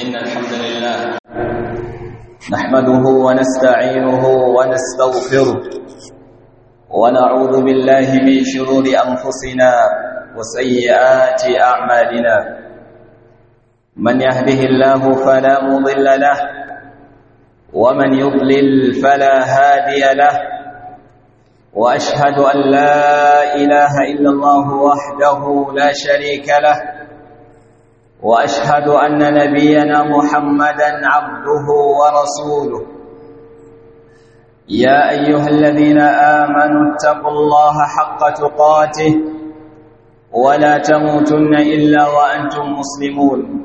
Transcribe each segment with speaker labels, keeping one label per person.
Speaker 1: إن الحمد لله نحمده ونستعينه ونستغفره ونعوذ بالله من شرور أنفسنا وسيئات أعمالنا من يهده الله فلا مضل له ومن يضلل فلا هادي له وأشهد أن لا إله إلا الله وحده لا شريك له واشهد ان نبينا محمدا عبده ورسوله يا ايها الذين امنوا اتقوا الله حق تقاته ولا تموتن الا وانتم مسلمون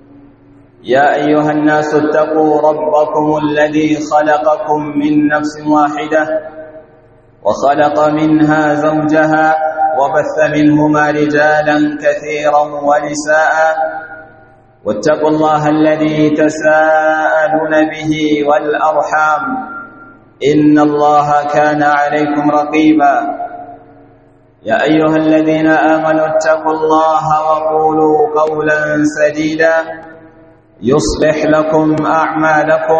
Speaker 1: يا ايها الناس اتقوا ربكم الذي خلقكم من نفس واحده وخلق منها زوجها وبث منهما رجالا كثيرا ونساء واتقوا الله الذي تساءلون به والأرحام إن الله كان عليكم رقيبا يا أيها الذين آمنوا اتقوا الله وقولوا قولا سديدا يصلح لكم أعمالكم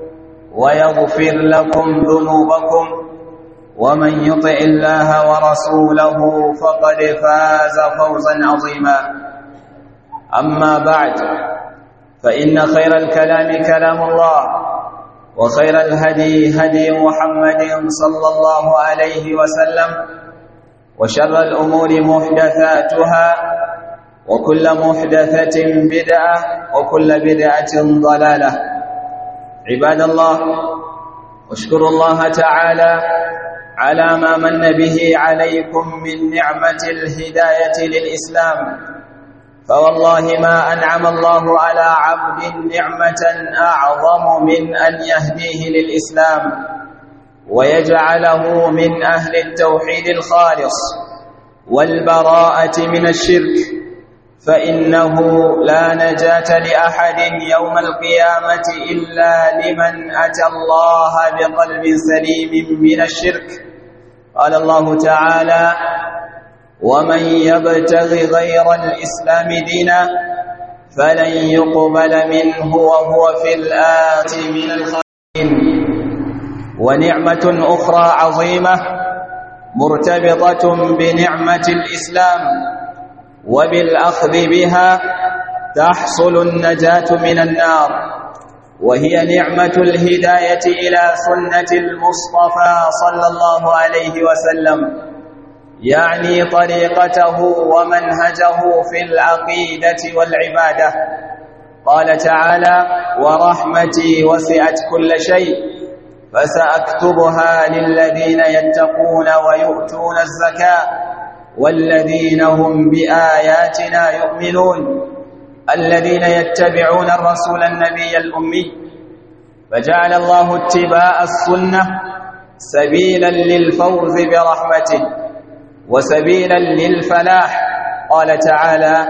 Speaker 1: ويغفر لكم ذنوبكم ومن يطع الله ورسوله فقد فاز فوزا عظيما أما بعد فإن خير الكلام كلام الله وخير الهدي هدي محمد صلى الله عليه وسلم وشر الأمور محدثاتها وكل محدثة بدعة وكل بدعة ضلالة عباد الله واشكروا الله تعالى على ما من به عليكم من نعمة الهداية للإسلام فوالله ما أنعم الله على عبد نعمة أعظم من أن يهديه للإسلام ويجعله من أهل التوحيد الخالص والبراءة من الشرك فإنه لا نجاة لأحد يوم القيامة إلا لمن أتى الله بقلب سليم من الشرك قال الله تعالى ومن يبتغ غير الإسلام دينا فلن يقبل منه وهو في الآت من الخاسرين ونعمة أخرى عظيمة مرتبطة بنعمة الإسلام وبالأخذ بها تحصل النجاة من النار وهي نعمة الهداية إلى سنة المصطفى صلى الله عليه وسلم يعني طريقته ومنهجه في العقيدة والعبادة قال تعالى ورحمتي وسعت كل شيء فسأكتبها للذين يتقون ويؤتون الزكاة والذين هم بآياتنا يؤمنون الذين يتبعون الرسول النبي الأمي فجعل الله اتباع السنة سبيلا للفوز برحمته وسبيلا للفلاح قال تعالى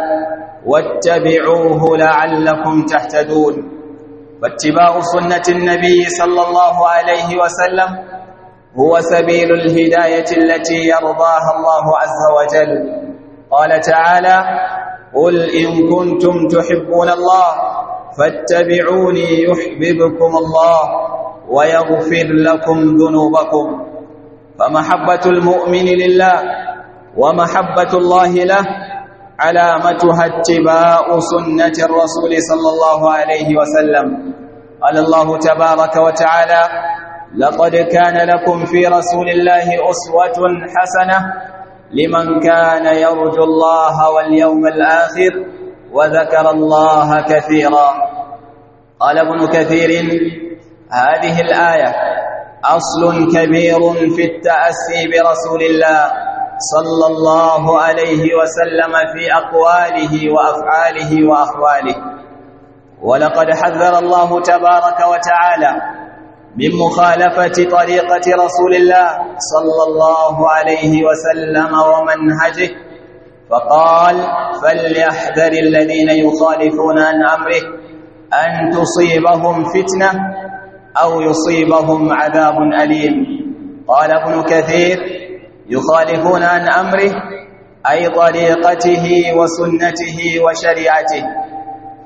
Speaker 1: واتبعوه لعلكم تهتدون واتباع سنة النبي صلى الله عليه وسلم هو سبيل الهداية التي يرضاها الله عز وجل قال تعالى قل إن كنتم تحبون الله فاتبعوني يحببكم الله ويغفر لكم ذنوبكم فمحبة المؤمن لله ومحبة الله له علامتها اتباع سنة الرسول صلى الله عليه وسلم قال الله تبارك وتعالى لقد كان لكم في رسول الله أسوة حسنة لمن كان يرجو الله واليوم الآخر وذكر الله كثيرا قال ابن كثير هذه الآية أصل كبير في التأسي برسول الله صلى الله عليه وسلم في أقواله وأفعاله وأحواله ولقد حذر الله تبارك وتعالى من مخالفة طريقة رسول الله صلى الله عليه وسلم ومنهجه فقال فليحذر الذين يخالفون عن أمره أن تصيبهم فتنة أو يصيبهم عذاب أليم قال ابن كثير يخالفون عن أمره أي طريقته وسنته وشريعته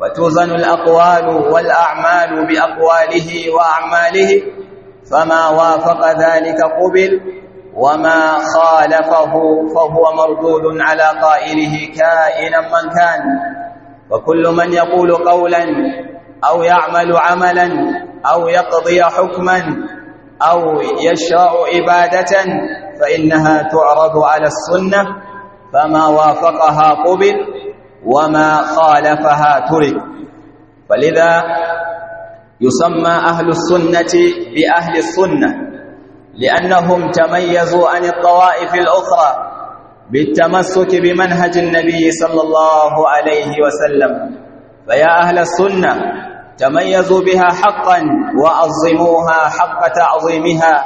Speaker 1: وتوزن الأقوال والأعمال بأقواله وأعماله فما وافق ذلك قبل وما خالفه فهو مردود على قائله كائنا من كان وكل من يقول قولا أو يعمل عملا أو يقضي حكما أو يشرع عبادة فإنها تعرض على السنة فما وافقها قبل وما خالفها ترك فلذا يسمى أهل السنة بأهل السنة لأنهم تميزوا عن الطوائف الأخرى بالتمسك بمنهج النبي صلى الله عليه وسلم فيا أهل السنة تميزوا بها حقا وعظموها حق تعظيمها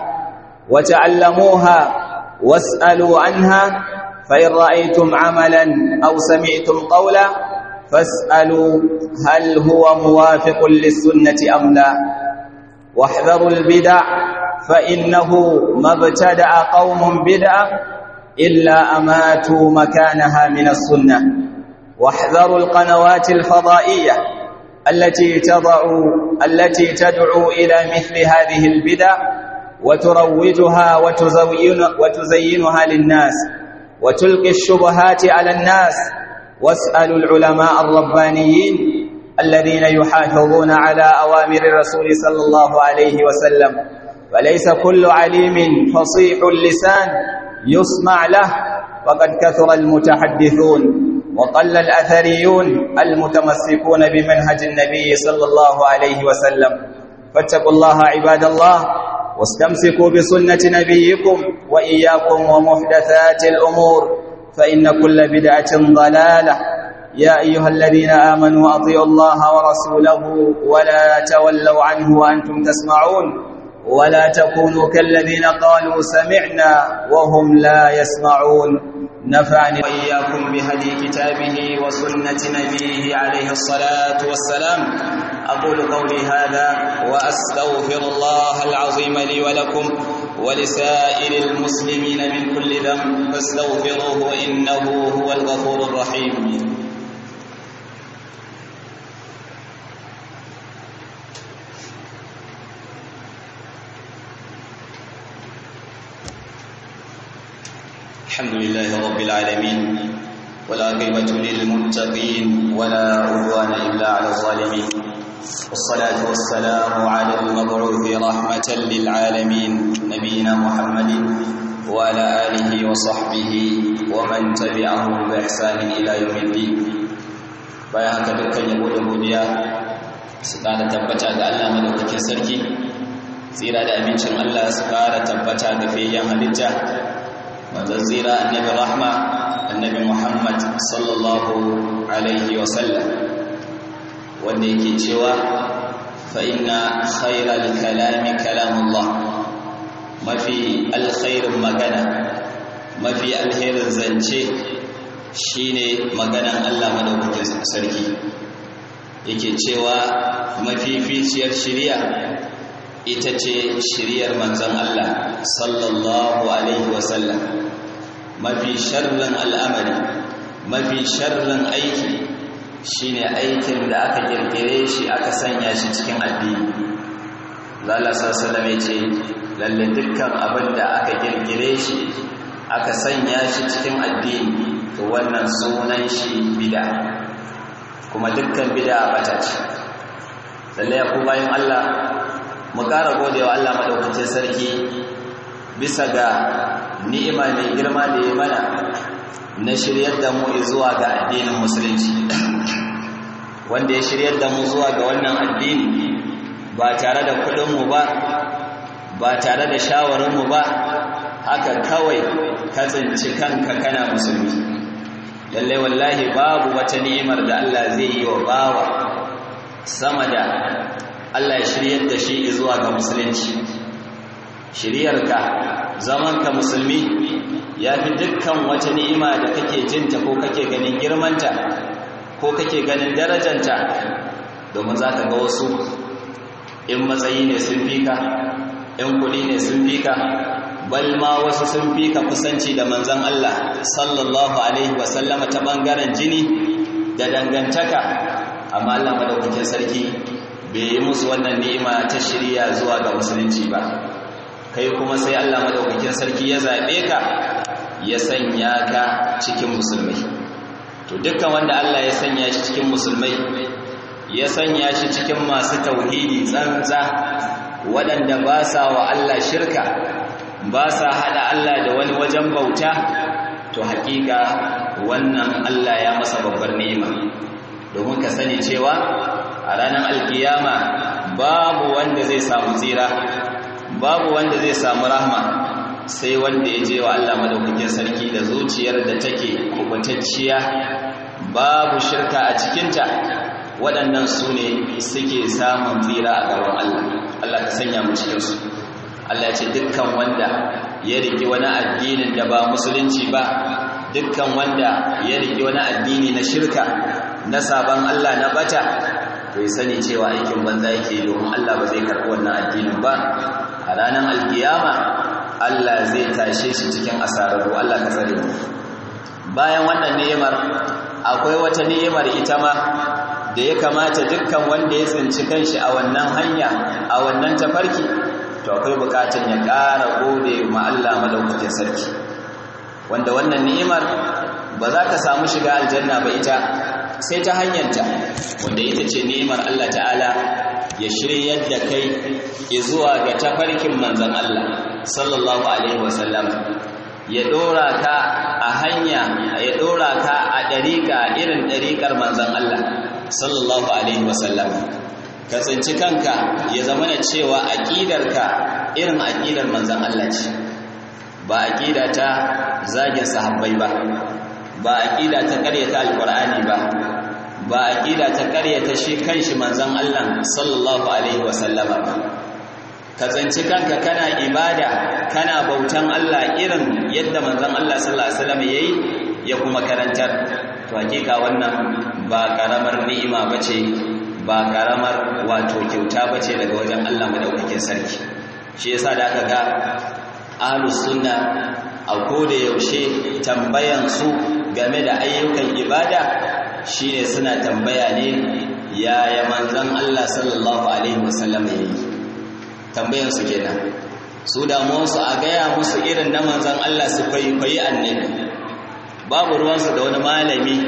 Speaker 1: وتعلموها واسألوا عنها فإن رأيتم عملا أو سمعتم قولا فاسألوا هل هو موافق للسنة أم لا واحذروا البدع فإنه ما ابتدع قوم بدعة إلا أماتوا مكانها من السنة واحذروا القنوات الفضائية التي تضع التي تدعو إلى مثل هذه البدع وتروجها وتزين وتزينها للناس وتلقي الشبهات على الناس واسألوا العلماء الربانيين الذين يحافظون على أوامر الرسول صلى الله عليه وسلم فليس كل عليم فصيح اللسان يسمع له وقد كثر المتحدثون وقل الأثريون المتمسكون بمنهج النبي صلى الله عليه وسلم فاتقوا الله عباد الله واستمسكوا بسنة نبيكم وإياكم ومحدثات الأمور فإن كل بدعة ضلالة يا أيها الذين آمنوا أطيعوا الله ورسوله ولا تولوا عنه وأنتم تسمعون ولا تكونوا كالذين قالوا سمعنا وهم لا يسمعون نفعني وإياكم بهدي كتابه وسنة نبيه عليه الصلاة والسلام أقول قولي هذا وأستغفر الله العظيم لي ولكم ولسائر المسلمين من كل ذنب فاستغفروه إنه هو الغفور الرحيم الحمد لله رب العالمين والعاقبة للمتقين ولا عدوان إلا على الظالمين والصلاة والسلام على المبعوث رحمة للعالمين نبينا محمد وعلى آله وصحبه ومن تبعهم بإحسان إلى يوم الدين bayan haka dukkan yabo da godiya su ƙara tabbata ga Allah madaukakin sarki tsira da amincin Allah su ƙara tabbata ga fayyan halitta manzon tsira annabi rahma annabi Muhammad sallallahu alaihi wa sallam wanda yake cewa fa inna khayral kalami kalamullah mafi alkhairin magana mafi alherin zance shine maganan Allah madaukakin sarki yake cewa mafificiyar shiriya ita ce shiriyar manzon Allah sallallahu alaihi wasallam mafi sharrin al'amari mafi sharrin aiki shine aikin da aka kirkire shi aka sanya shi cikin addini Allah sallallahu alaihi ce lalle dukkan abin da aka kirkire shi aka sanya shi cikin addini to wannan sunan shi bid'a kuma dukkan bid'a bata ce lalle ku bayan Allah mu ƙara godewa Allah madaukakin sarki bisa ga ni'ima mai girma da ya mana na shiryar da mu zuwa ga addinin musulunci wanda ya shiryar da mu zuwa ga wannan addini ba tare da kudinmu ba ba tare da shawarinmu ba haka kawai ka tsinci kanka kana musulmi lallai wallahi babu wata ni'imar da Allah zai yi wa bawa sama da Allah ya shiryar da shi zuwa ga musulunci shiryarka zamanka musulmi ya fi dukkan wata ni'ima da kake jinta ko kake ganin girmanta ko kake ganin darajanta domin za ka ga wasu in matsayi ne sun fi ka in kuɗi ne sun fi ka bal ma wasu sun fi ka kusanci da manzan Allah sallallahu alaihi wasallama ta ɓangaren jini da dangantaka amma Allah madaukakin sarki bai yi musu wannan ni'ima ta shirya zuwa ga musulunci ba kai kuma sai Allah madaukakin sarki ya zabe ka ya sanya ka cikin musulmai to dukkan wanda Allah ya sanya shi cikin musulmai ya sanya shi cikin masu tauhidi tsantsa waɗanda ba sa wa Allah shirka ba sa hada Allah da wani wajen bauta to hakika wannan Allah ya masa babbar ni'ima domin ka sani cewa a ranar alkiyama babu wanda zai samu tsira babu wanda zai samu rahma sai wanda ya je wa Allah madaukakin sarki da zuciyar da take kubutacciya babu shirka a cikinta waɗannan su ne suke samun tsira a gaban Allah Allah ka sanya mu cikinsu Allah ce dukkan wanda ya riki wani addinin da ba musulunci ba dukkan wanda ya riki wani addini na shirka na sabon Allah na bata to ya sani cewa aikin banza yake domin Allah ba zai karɓi wannan addinin ba a ranar alkiyama Allah zai tashe shi cikin asararru Allah ka tsare mu bayan wannan ni'imar akwai wata ni'imar ita ma da ya kamata dukkan wanda ya tsinci kanshi a wannan hanya a wannan tafarki to akwai bukatun ya ƙara gode ma Allah madaukakin sarki wanda wannan ni'imar ba za ka samu shiga aljanna ba ita sai ta hanyarta wanda ita ce ni'imar Allah ta'ala ya shiryar da kai zuwa ga tafarkin manzon Allah sallallahu alaihi wasallam ya dora ka a hanya ya dora ka a dariƙa irin dariƙar manzon Allah sallallahu alaihi wasallam ka tsinci kanka ya zama na cewa aƙidarka irin aƙidar manzon Allah ce ba aƙida ta zagin sahabbai ba ba aƙida ta ƙaryata alƙur'ani ba ba aƙida ta ƙaryata shi kanshi manzon Allah sallallahu alaihi wasallama ba ka tsinci kanka kana ibada kana bautan Allah irin yadda manzon Allah sallallahu alaihi wasallam yayi ya kuma karantar to hakika wannan ba karamar ni'ima bace ba karamar wato kyauta bace daga wajen Allah madaukakin sarki shi yasa da aka ga ahlus sunna a koda yaushe tambayan su game da ayyukan ibada shine suna tambaya ne yaya manzon Allah sallallahu alaihi wasallam yayi tambayan su kenan su damuwarsu a gaya musu irin na manzan Allah su kwaikwayi annabi babu ruwansu da wani malami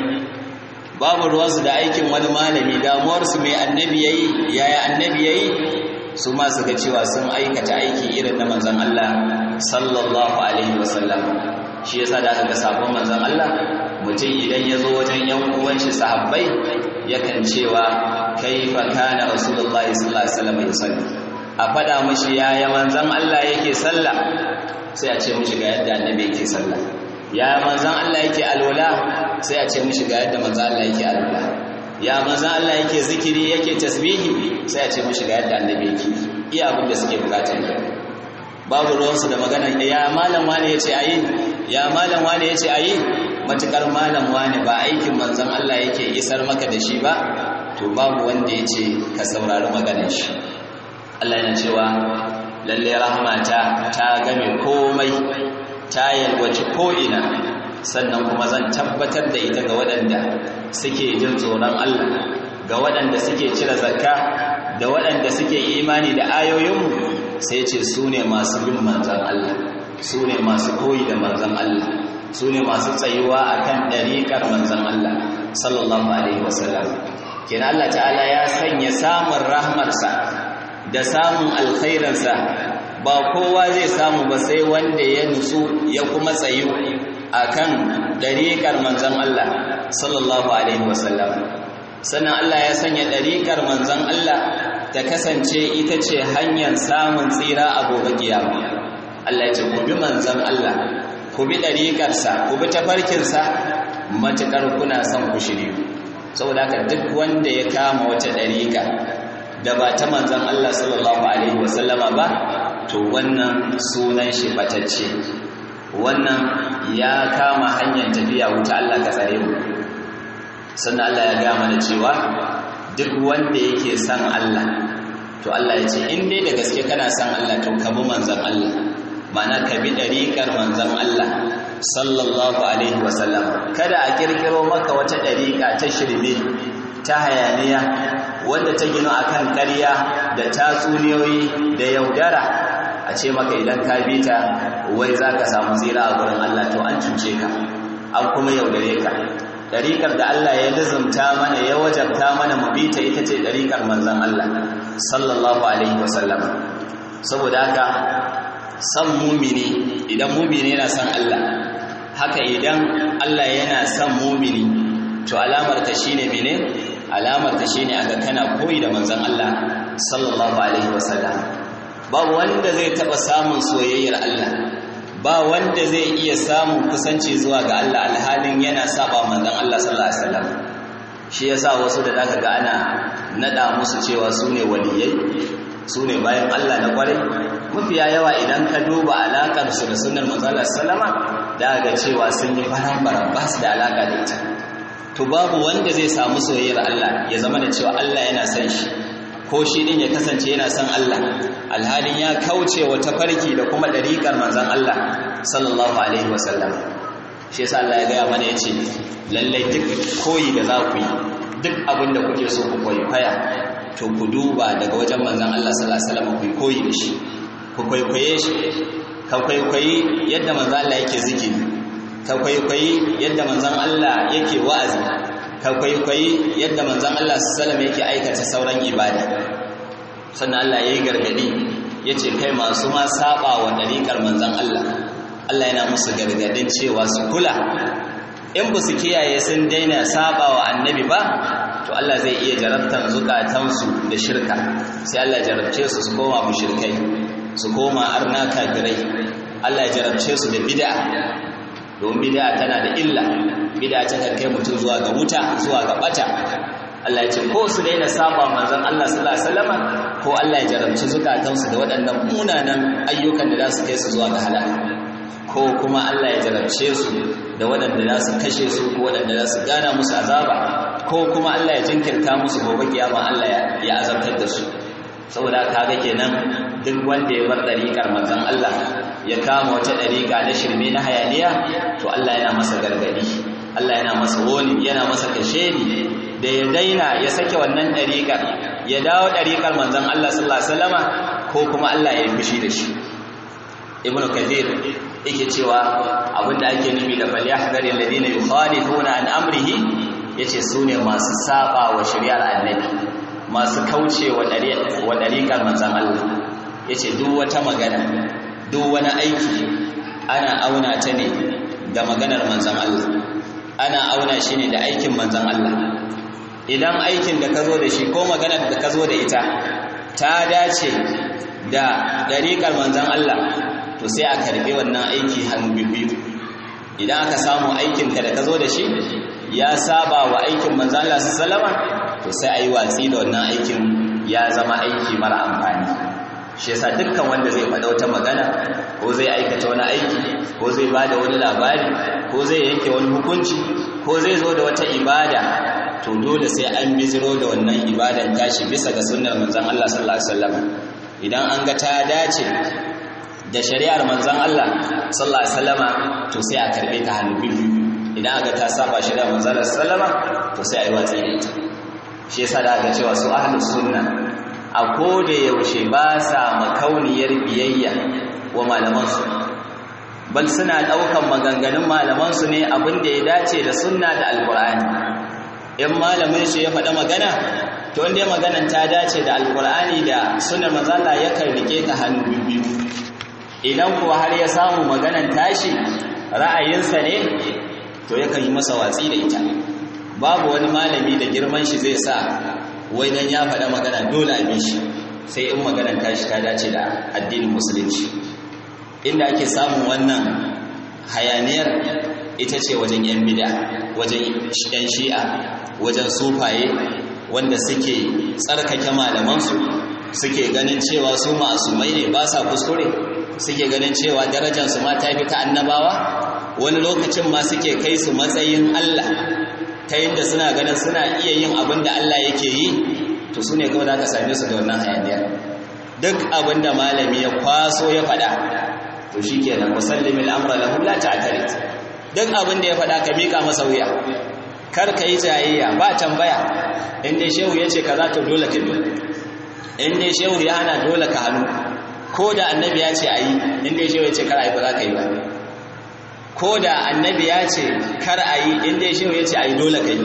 Speaker 1: babu ruwansu da aikin wani malami damuwarsu mai annabi yayi yaya annabi yayi su ma suka cewa sun aikata aiki irin na manzan Allah sallallahu alaihi wasallam shi yasa da aka ga sabon manzan Allah mutum idan ya zo wajen yan uwan shi sahabbai yakan cewa kaifa kana rasulullahi sallallahu alaihi wasallam yusalli a faɗa mashi yaya manzan Allah yake sallah sai a ce mashi ga yadda annabi yake sallah ya manzan Allah yake alwala sai a ce mashi ga yadda manzan Allah yake alwala ya manzan Allah yake zikiri yake tasbihi sai a ce mashi ga yadda annabi yake iya abin da suke bukata ne babu ruwansu da magana ya malam wani yace ayi ya malam wani yace ayi matukar malam wani ba aikin manzan Allah yake isar maka da shi ba to babu wanda yace ka saurari maganar shi Allah yana cewa lalle rahmata ta game komai ta yalwaci ko'ina sannan kuma zan tabbatar da ita ga waɗanda suke jin tsoron Allah ga waɗanda suke cire zakka da waɗanda suke imani da ayoyinmu sai ce su ne masu bin manzan Allah su ne masu koyi da manzan Allah su ne masu tsayuwa a kan ɗariƙar manzan Allah sallallahu alaihi wasallam kina Allah ta'ala ya sanya samun rahmarsa da samun alkhairansa ba kowa zai samu ba sai wanda ya nutsu ya kuma tsayu akan dariƙar manzon Allah sallallahu alaihi wasallam sannan Allah ya sanya dariƙar manzon Allah ta kasance ita ce hanyar samun tsira a gobe kiyama Allah ya ce ku bi manzon Allah ku bi dariƙarsa ku bi tafarkinsa matukar kuna son ku shiryu saboda haka duk wanda ya kama wata dariƙa da ba ta manzan Allah sallallahu Alaihi wasallama ba to wannan sunan shi batacce wannan ya kama hanyar tafiya wuta Allah ka tsare mu sannan Allah ya gama da cewa duk wanda yake san Allah to Allah ya ce in dai da gaske kana san Allah to ka bi manzan Allah mana ka bi dariƙar manzan Allah sallallahu alaihi wasallam kada a kirkiro maka wata dariƙa ta shirme ta hayaniya wanda ta gino akan ƙarya da tatsuniyoyi da yaudara a ce maka idan ka bi ta wai za ka samu tsira a gurin Allah to an cuce ka an kuma yaudare ka ɗariƙar da Allah ya lizumta mana ya wajabta mana mu bi ta ita ce ɗariƙar manzon Allah sallallahu alaihi wasallam saboda haka san mumini idan mumini yana son Allah haka idan Allah yana son mumini to alamar ta shine mene alamar ta shine aga kana koyi da manzon Allah sallallahu alaihi wasallam ba wanda zai taba samun soyayyar Allah ba wanda zai iya samun kusanci zuwa ga Allah alhalin yana saba manzon Allah sallallahu alaihi wasallam shi yasa wasu da zaka ga ana nada musu cewa su ne waliyai su ne bayan Allah na kwarai mafiya yawa idan ka duba alakar su da sunnar manzon Allah sallama da ga cewa sun yi baran-baran ba su da alaka da ita to babu wanda zai samu soyayyar Allah ya zama da cewa Allah yana son shi ko shi din ya kasance yana son Allah alhalin ya kauce wa tafarki da kuma dariƙar manzon Allah sallallahu alaihi wasallam shi yasa Allah ya gaya mana yace lallai duk koyi da za ku yi duk abin da kuke so ku koyi faya to ku duba daga wajen manzon Allah sallallahu alaihi wasallam ku koyi da shi ku kwaikwaye shi ka kwaikwayi yadda manzon Allah yake zikiri ka kwaikwayi yadda manzon Allah yake wa'azi ka kwaikwayi yadda manzon Allah sallallahu yake aikata sauran ibada sannan Allah yayi gargadi yace kai masu ma saba wa dariƙar manzon Allah Allah yana musu gargadin cewa su kula in ba su kiyaye sun daina saba wa annabi ba to Allah zai iya jarabtan zukatansu da shirka sai Allah jarabce su su koma mushrikai su koma arna kafirai Allah ya jarabce su da bid'a don bid'a tana da illa bid'a ta kan kai mutum zuwa ga wuta zuwa ga bata Allah ya ce ko su daina saba manzon Allah sallallahu alaihi wasallam ko Allah ya jarabci zukatansu da waɗannan munanan ayyukan da za su kai su zuwa ga halaka ko kuma Allah ya jarabce su da waɗanda za su kashe su ko waɗanda za su gana musu azaba ko kuma Allah ya jinkirta musu gobe kiyama Allah ya azabtar da su saboda kaga kenan duk wanda ya bar dariƙar manzon Allah ya kama wata dariƙa na shirme na hayaniya to Allah yana masa gargadi Allah yana masa woni yana masa kashedi da ya daina ya sake wannan dariƙar ya dawo dariƙar manzon Allah sallallahu alaihi wasallama ko kuma Allah ya yi fushi da shi ibn kathir yake cewa abinda ake nufi da falyahdari alladhina yukhalifuna an amrihi yace sune masu saba wa shari'ar annabi masu kauce wa dariƙar manzon Allah yace duk wata magana duk wani aiki ana auna ta ne da maganar manzon Allah ana auna shi ne da aikin manzon Allah idan aikin da ka zo da shi ko maganar da ka zo da ita ta dace da dariƙar manzon Allah to sai a karbi wannan aiki hannu biyu idan aka samu aikinka da ka zo da shi ya saba wa aikin manzan Allah sallama to sai a yi watsi da wannan aikin ya zama aiki mara amfani shi yasa dukkan wanda zai faɗa wata magana ko zai aikata wani aiki ko zai ba da wani labari ko zai yanke wani hukunci ko zai zo da wata ibada to dole sai an biziro da wannan ibadan tashi bisa ga sunnar manzan Allah sallallahu alaihi wasallam idan an ga ta dace da shari'ar manzon Allah sallallahu alaihi wasallama to sai a karbe ta hannu biyu idan aka ta saba shari'ar manzon Allah sallama to sai a yi watsi da ita shi yasa da aka cewa su ahlus sunna a koda yaushe ba sa makauniyar biyayya wa malaman su bal suna daukan maganganun malaman su ne abin da ya dace da sunna da alqur'ani in malamin shi ya faɗa magana to inda maganan ta dace da alqur'ani da sunnar manzon Allah yakan rike ta hannu biyu idan kuwa har ya samu maganan tashi ra'ayinsa ne to yakan yi masa watsi da ita babu wani malami da girman shi zai sa wai dan ya faɗa magana dole a bi shi sai in maganan tashi ta dace da addinin musulunci inda ake samun wannan hayaniyar ita ce wajen yan bida wajen yan shi'a wajen sufaye wanda suke tsarkake malamansu suke ganin cewa su ma'asumai ne ba sa kuskure suke ganin cewa darajarsu ma ta fi ta annabawa wani lokacin ma suke kai su matsayin Allah ta yadda suna ganin suna iya yin abin da Allah yake yi to su ne kawai za ka same su da wannan hayaniyar duk abin da malami ya kwaso ya faɗa to shi ke nan musallimi al'amura lahu la ta'tarid duk abin da ya faɗa ka miƙa masa wuya kar ka yi jayayya ba tambaya in dai shehu ya ce kaza to dole ka bi in dai shehu ya hana dole ka hannu ko da annabi ya ce a yi in dai shehu ya ce kar a yi ba za ka yi ba ko da annabi ya ce kar a yi in dai shehu ya ce a yi dole ka yi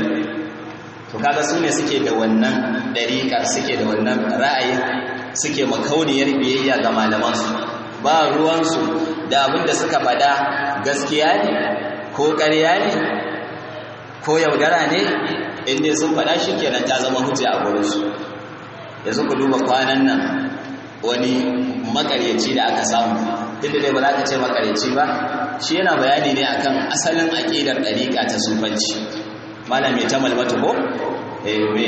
Speaker 1: to kaga su ne suke da wannan dariƙa suke da wannan ra'ayin suke makauniyar biyayya ga malamansu ba ruwansu da abin da suka faɗa gaskiya ne ko ƙarya ne ko yaudara ne inda sun faɗa shi kenan ta zama hujja a gurinsu yanzu ku duba kwanan nan wani makaryaci da aka samu duk da dai ba za ka ce makaryaci ba shi yana bayani ne akan asalin aƙidar ɗariƙa ta sufanci malam mai ta malmatu ko mai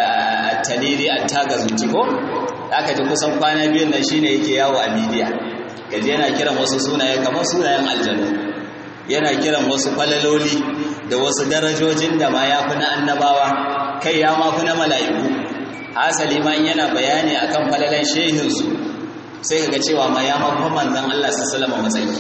Speaker 1: attaliri attaga zuci ko aka ji kusan kwana biyun nan shine yake yawo a midiya gaji yana kiran wasu sunaye kamar sunayen aljanu yana kiran wasu falaloli da wasu darajojin da ma ya fi na annabawa kai ya ma fi na mala'iku hasali ma yana bayani akan falalan shehinsu sai kaga cewa ma ya mafi manzon Allah sallallahu matsayi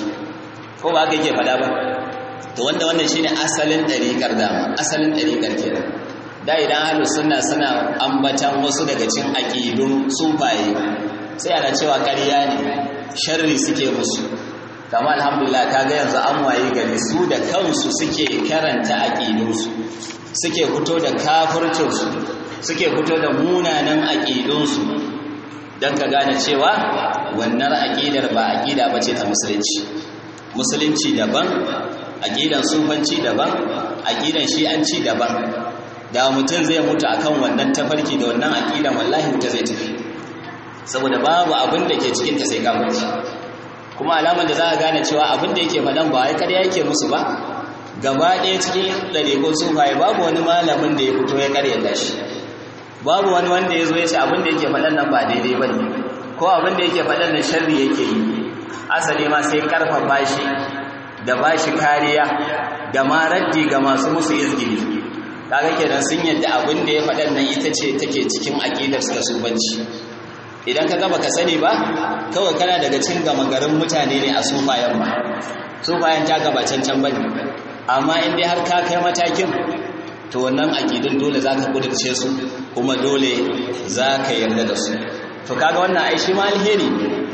Speaker 1: ko ba haka yake faɗa ba to wanda wannan shine asalin ɗariƙar dama asalin ɗariƙar kenan da idan ahlus sunna suna ambatan wasu daga cikin aqidun sufaye sai ana cewa ƙarya ne sharri suke musu kama alhamdulillah kaga yanzu an waye gari su da kansu suke karanta aqidunsu suke fito da kafircinsu suke fito da munanan aqidunsu dan ka gane cewa wannan aqidar ba aqida bace ta musulunci musulunci daban aqidan sufanci daban aqidan shi'anci daban da mutum zai mutu akan wannan tafarki da wannan aqidan wallahi wuta zai tafi saboda babu abin da ke cikin ta sai kafirci kuma alamar da za a gane cewa abin da yake faɗan ba wai karya yake musu ba gaba ɗaya cikin ɗariƙun sufaye babu wani malamin da ya fito ya karyata shi babu wani wanda ya zo ya ce abin da yake faɗan nan ba daidai ba ne ko abin da yake faɗan nan sharri yake yi asali ma sai ƙarfafa shi da ba shi kariya da ma raddi ga masu musu izgili kaga kenan sun yadda abin da ya faɗan nan ita ce take cikin aƙidar suka subanci idan ka gaba ka sani ba kawai kana daga cin gama garin mutane ne a sufayen ba sufayen ta gaba cancan ba ne amma in dai har ka kai matakin to wannan aƙidun dole za ka ƙudurce su kuma dole za ka yarda da su to kaga wannan ai shi ma alheri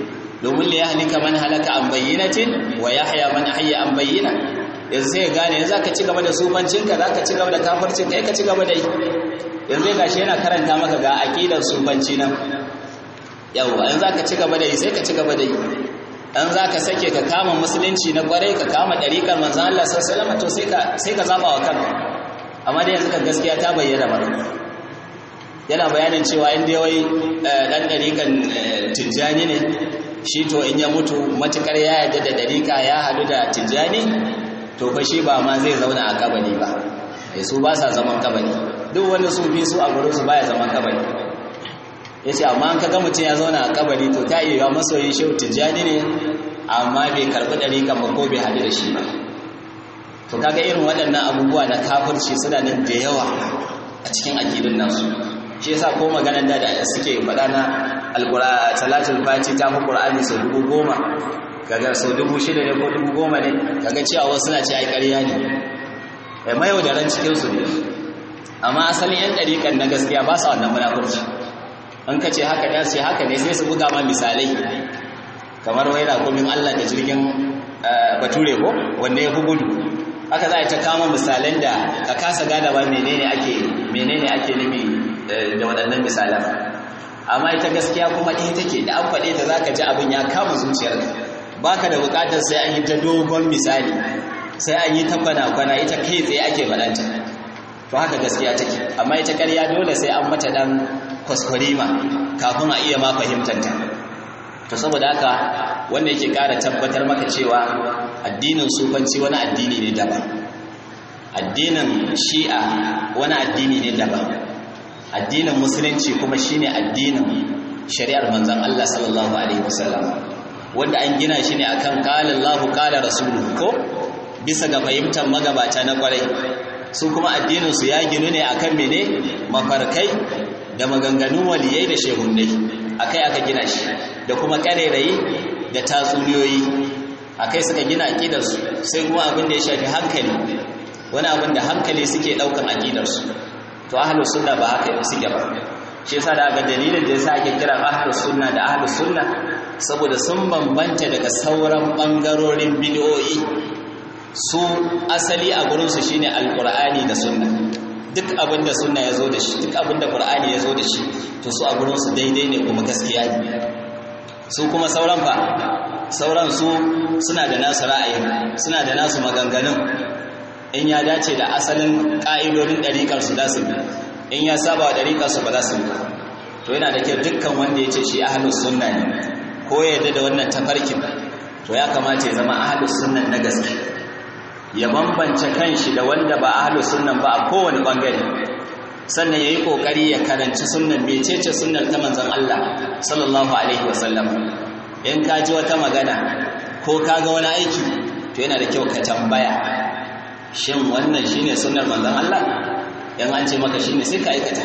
Speaker 1: domin li yahlika man halaka an bayyinatin wa yahya man hayya an bayyina yanzu sai gane yanzu ka ci gaba da sufancinka za ka ci gaba da kafircin kai ka ci gaba da yi yanzu gashi yana karanta maka ga aƙidar sufanci nan yau an za ka ci gaba da yi sai ka ci gaba da yi an za ka sake ka kama musulunci na kwarai ka kama ɗariƙar manzan Allah sassalama to sai ka zaɓa wa kanka amma da yanzu ka gaskiya ta bayyana ba yana bayanin cewa inda yawai ɗan ɗariƙar tijjani ne shi to in ya mutu matuƙar ya yarda da ɗariƙa ya haɗu da tijjani to fa shi ba ma zai zauna a kabari ba su ba sa zaman kabari duk wani sufi su a gurinsu baya zaman kabari ya ce amma an kaga mutum ya zauna a kabari to ta iya masoyin shehu tijjani ne amma bai karɓi ɗariƙan ba ko bai haɗu da shi ba to kaga irin waɗannan abubuwa na kafirci suna nan da yawa a cikin aƙidun nasu shi yasa ko maganar da da suke faɗa na alƙura salatul fati ta fi ƙur'ani sau dubu goma kaga sau dubu shida ne ko dubu goma ne kaga cewa wasu suna ce ai ƙarya ne mai mayaudaran cikinsu ne amma asalin 'yan ɗariƙan na gaskiya ba sa wannan munafurci an ka ce haka da ce haka ne sai su buga ma misalai kamar wai rakumin Allah da jirgin bature ko wanda ya fi gudu haka za a ta kama misalan da ka kasa gada ba menene ake menene ake nufi da waɗannan misalan amma ita gaskiya kuma ɗaya take da an faɗe ta zaka ji abin ya kama zuciyarka baka da buƙatar sai an yi ta dogon misali sai an yi ta kwana-kwana ita kai tsaye ake faɗanta to haka gaskiya take amma ita ƙarya dole sai an mata ɗan kwaskwarima kafin a iya ma fahimtanta to saboda haka wanda yake ƙara tabbatar maka cewa addinin sufanci wani addini ne daban addinin shi'a wani addini ne daban addinin musulunci kuma shine addinin shari'ar manzon Allah sallallahu alaihi wasallam wanda an gina shi ne akan qala Allahu qala rasuluhu ko bisa ga fahimtar magabata na kwarai su kuma addinin su ya ginu ne akan mene mafarkai da maganganun waliyai da shehunnai akai aka gina shi da kuma karerayi da tatsuniyoyi akai suka gina aqidarsu sai kuma abin da ya shafi hankali wani abin da hankali suke daukan aqidarsu to ahlus sunna ba haka suke ba shi yasa da ga dalilin da yasa ake kira ahlus sunna da ahlus sunna saboda sun bambanta daga sauran bangarorin bid'o'i su asali a gurin su shine alqur'ani da sunna duk abin da sunna yazo da shi duk abin da qur'ani yazo da shi to su a gurin su daidai ne kuma gaskiya ne su kuma sauran fa sauran su suna da nasu ra'ayi suna da nasu maganganun in ya dace da asalin ƙa'idodin ɗariƙar su za su bi in ya saba wa ɗariƙar su ba za su bi to yana da kyau dukkan wanda ya ce shi ahlus sunna ne ko ya yarda da wannan tafarkin to ya kamata ya zama ahlus sunnan na gaske ya bambance kanshi da wanda ba ahlus sunnan ba a kowane bangare sannan yayi kokari ya karanci sunnan mecece sunnar ta manzon Allah sallallahu alaihi wasallam in ka ji wata magana ko ka ga wani aiki to yana da kyau ka tambaya shin wannan shine sunnar manzon Allah yan an ce maka shine sai ka aikata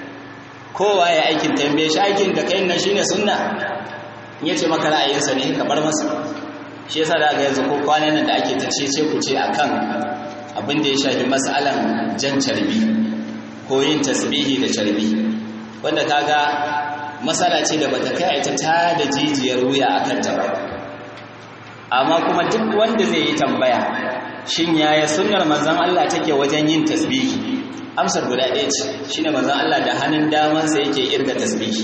Speaker 1: kowa ya aikin tambaye shi aikin da kai nan shine sunna in yace maka ra'ayinsa ne ka bar masa shi yasa da ga yanzu ko kwanan nan da ake ta cece ku ce akan abin da ya shafi mas'alan jan carbi ko yin tasbihi da carbi wanda kaga masala ce da bata kai ta ta da jijiyar wuya akan ta ba amma kuma duk wanda zai yi tambaya shin yaya sunnar manzon Allah take wajen yin tasbihi amsar guda ɗaya ce shine manzon Allah da hannun damansa yake irga tasbihi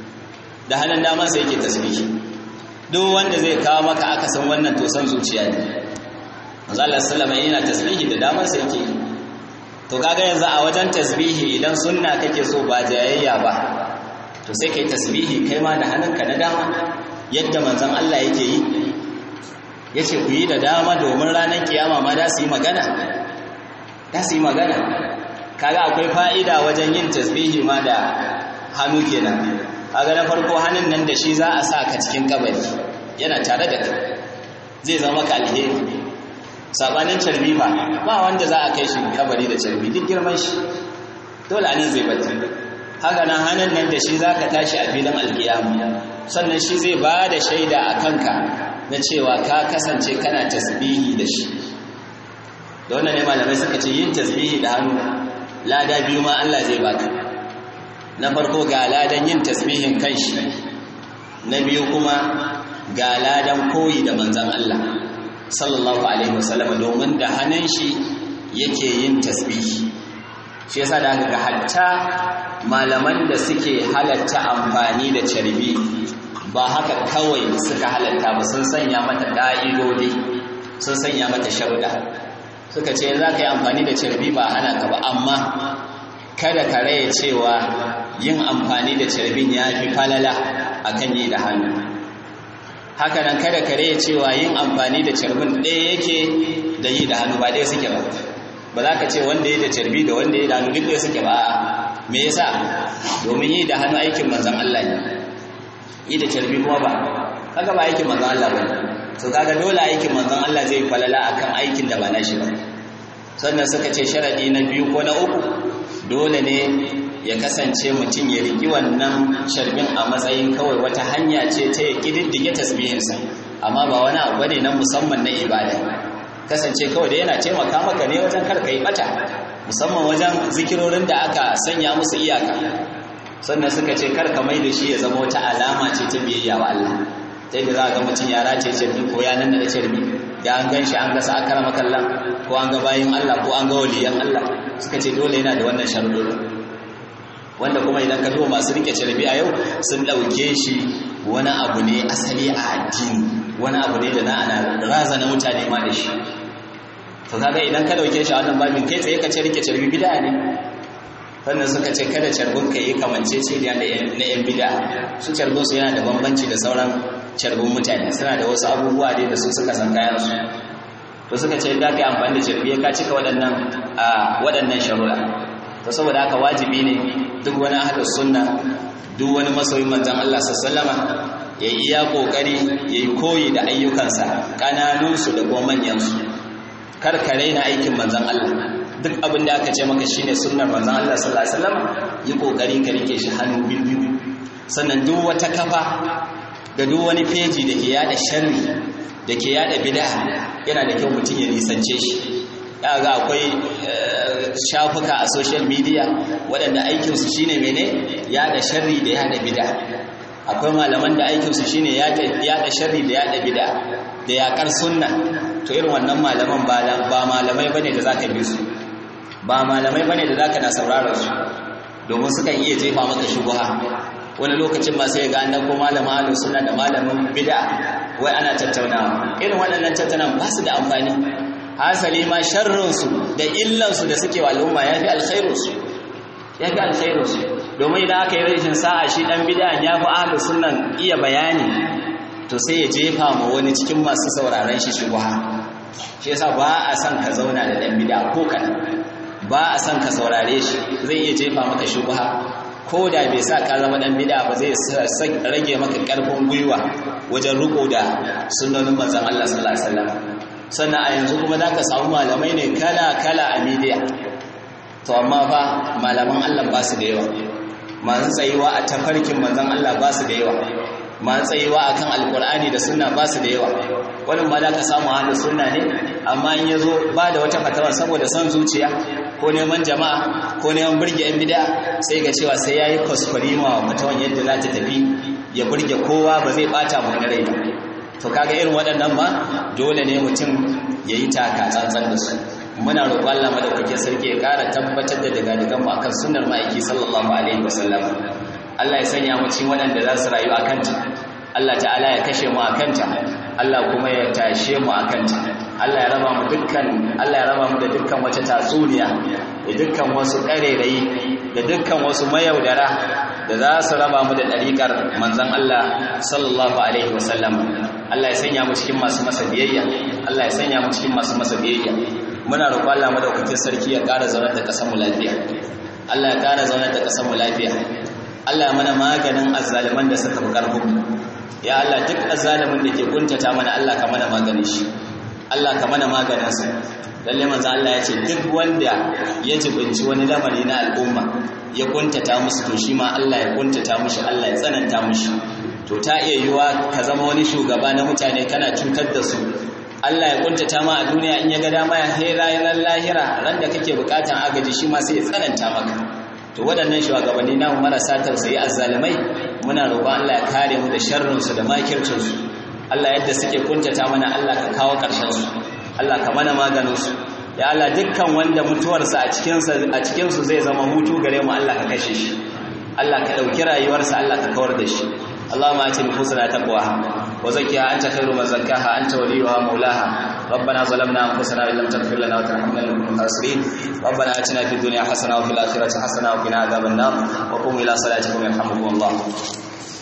Speaker 1: da hannun damansa yake tasbihi duk wanda zai kawo maka aka san wannan to san zuciya ne manzon Allah sallama yana tasbihi da damansa yake to kaga yanzu a wajen tasbihi idan sunna kake so ba jayayya ba to sai kai tasbihi kai ma da hannunka na dama yadda manzon Allah yake yi yace ku yi da dama domin ranar kiyama ma da su yi magana da su yi magana kaga akwai fa'ida wajen yin tasbihi ma da hannu kenan kaga na farko hannun nan da shi za a sa ka cikin kabari yana tare da kai zai zama ka alheri sabanin carbi ba ba wanda za a kai shi kabari da carbi duk girman shi dole anan zai bata haka nan hannun nan da shi za ka tashi a filin alkiyama sannan shi zai ba da shaida a kanka na cewa ka kasance kana tasbihi da shi da wannan ne malamai suka ce yin tasbihi da hannu lada biyu ma Allah zai baka na farko ga ladan yin tasbihin kanshi na biyu kuma ga ladan koyi da manzon Allah sallallahu alaihi wasallam domin da hannun shi yake yin tasbihi shi yasa da ga hatta malaman da suke halatta amfani da carbi ba haka kawai suka halatta ba sun sanya mata ka'idodi sun sanya mata sharuɗa suka ce za ka yi amfani da carbi ba hana ka ba amma kada ka raya cewa yin amfani da carbin ya fi falala akan yi da hannu haka nan kada ka raya cewa yin amfani da carbin ɗaya yake da yi da hannu ba ɗaya suke ba ba za ka ce wanda ya da carbi da wanda ya da hannu duk ɗaya suke ba me yasa domin yi da hannu aikin manzon Allah ne yi da carbi kuma ba kaga ba aikin manzon Allah ba to kaga dole aikin manzon Allah zai falala akan aikin da ba nashi ba sannan suka ce sharadi na biyu ko na uku dole ne ya kasance mutum ya riki wannan sharbin a matsayin kawai wata hanya ce ta ya kididdige tasbihinsa amma ba wani abu ne na musamman na ibada kasance kawai da yana taimaka maka ne wajen kar ka yi bata musamman wajen zikirorin da aka sanya musu iyaka sannan suka ce kar ka mai da shi ya zama wata alama ce ta biyayya wa Allah ta yadda za a ga mutum ya race cirbi ko ya nan da cirbi da an gan shi an ga sa'akar makallan ko an ga bayin Allah ko an ga waliyan Allah suka ce dole yana da wannan sharuɗin wanda kuma idan ka duba masu rike cirbi a yau sun ɗauke shi wani abu ne asali a addini wani abu ne da na ana razana mutane ma da shi to kaga idan ka dauke shi a wannan babin kai tsaye ka ce rike cirbi bid'a ne sannan suka ce kada carbin ka yi kamance ce da na yan bid'a su carbin su yana da bambanci da sauran carbin mutane suna da wasu abubuwa dai da su suka san kayan su to suka ce da ka yi amfani da carbi ka cika waɗannan a waɗannan sharuɗa to saboda haka wajibi ne duk wani ahlus sunna duk wani masoyin manzon Allah sallallahu alaihi ya yi iya kokari ya yi koyi da ayyukansa kananunsu da kuma manyansu kar ka raina aikin manzon Allah duk abin da aka ce maka shine sunnar manzon Allah sallallahu alaihi wasallam yi kokari ka rike shi hannu biyu sannan duk wata kafa da duk wani feji da ke yada sharri da ke yada bid'a yana da kyau mutum ya nisance shi ya ga akwai shafuka a social media waɗanda aikinsu shine mene yaɗa sharri da yaɗa bida akwai malaman da aikinsu shine yaɗa sharri da yaɗa bida da yaƙar sunna to irin wannan malaman ba malamai bane da zaka bi su ba malamai bane da zaka na sauraron su domin sukan iya jefa maka shubha wani lokacin ma sai ga annan ko malamin ahlus sunna da malamin bid'a wai ana tattaunawa irin waɗannan tattaunawa ba su da amfani hasali ma sharrin su da illan su da suke wa al'umma yafi alkhairu su yafi alkhairu su domin idan aka yi rashin sa'a shi dan bid'a ya fi ahlus sunnan iya bayani to sai ya jefa ma wani cikin masu sauraron shi shubha shi yasa ba a son ka zauna da dan bid'a ko kana ba a son ka saurare shi zai iya jefa maka shubha ko da bai sa ka zama dan bid'a ba zai rage maka karfin gwiwa wajen riko da sunnonin manzon Allah sallallahu alaihi wasallam sannan a yanzu kuma zaka samu malamai ne kala kala a media to amma fa malaman Allah ba su da yawa masu tsayuwa a tafarkin manzon Allah ba su da yawa masu tsayuwa akan alkur'ani da sunna ba su da yawa wani ma za ka samu hannun sunna ne amma in ya zo ba da wata fatawa saboda son zuciya ko neman jama'a ko neman burge yan bida sai ga cewa sai ya yi kwaskwarima wa fatawan yadda za ta tafi ya burge kowa ba zai bata mu wani rai ba to kaga irin waɗannan ma dole ne mutum ya yi taka tsantsan da su muna roƙon Allah madaukakin sarki ya ƙara tabbatar da daga dagan mu akan sunnar ma'aiki sallallahu alaihi wasallam Allah ya sanya mu cikin waɗanda za su rayu a kanta Allah ta'ala ya kashe mu a kanta Allah kuma ya tashe mu a kanta Allah ya raba mu dukkan Allah ya raba mu da dukkan wata tatsuniya da dukkan wasu ƙarerayi da dukkan wasu mayaudara da za su raba mu da ɗariƙar manzon Allah sallallahu alaihi wasallam Allah ya sanya mu cikin masu masa biyayya Allah ya sanya mu cikin masu masa biyayya muna roƙon Allah madaukakin sarki ya ƙara zaunar da ƙasar mu lafiya Allah ya ƙara zaunar da ƙasar mu lafiya Allah mana maganin azzaliman da suka fi ƙarfin ya Allah duk azzalimin da ke kuntata mana Allah ka mana maganin shi Allah ka mana maganin sa lalle manzo Allah ya ce duk wanda ya jibinci wani lamari na al'umma ya kuntata musu to shi ma Allah ya kuntata mushi Allah ya tsananta mushi to ta iya yiwa ka zama wani shugaba na mutane kana cutar da su Allah ya kuntata ma a duniya in ya ga dama ya hera yanar lahira ran da kake bukatan agaji shi ma sai ya tsananta maka to waɗannan shugabanni namu marasa tausayi azzalimai muna roƙon Allah ya kare mu da sharrinsu da makircinsu Allah yadda suke kuntata mana Allah ka kawo ƙarshen su Allah ka mana maganin su ya Allah dukkan wanda mutuwarsa a cikin a cikin su zai zama hutu gare mu Allah ka kashe shi Allah ka dauki rayuwarsa Allah ka kawar da shi اللهم آت نفوسنا تقواها وزكها أنت خير من زكاها أنت وليها مولاها ربنا ظلمنا أنفسنا وإن لم تغفر لنا وترحمنا لنكن من الخاسرين ربنا آتنا في الدنيا حسنة وفي الآخرة حسنة وقنا عذاب النار وقوموا إلى صلاتكم يرحمكم الله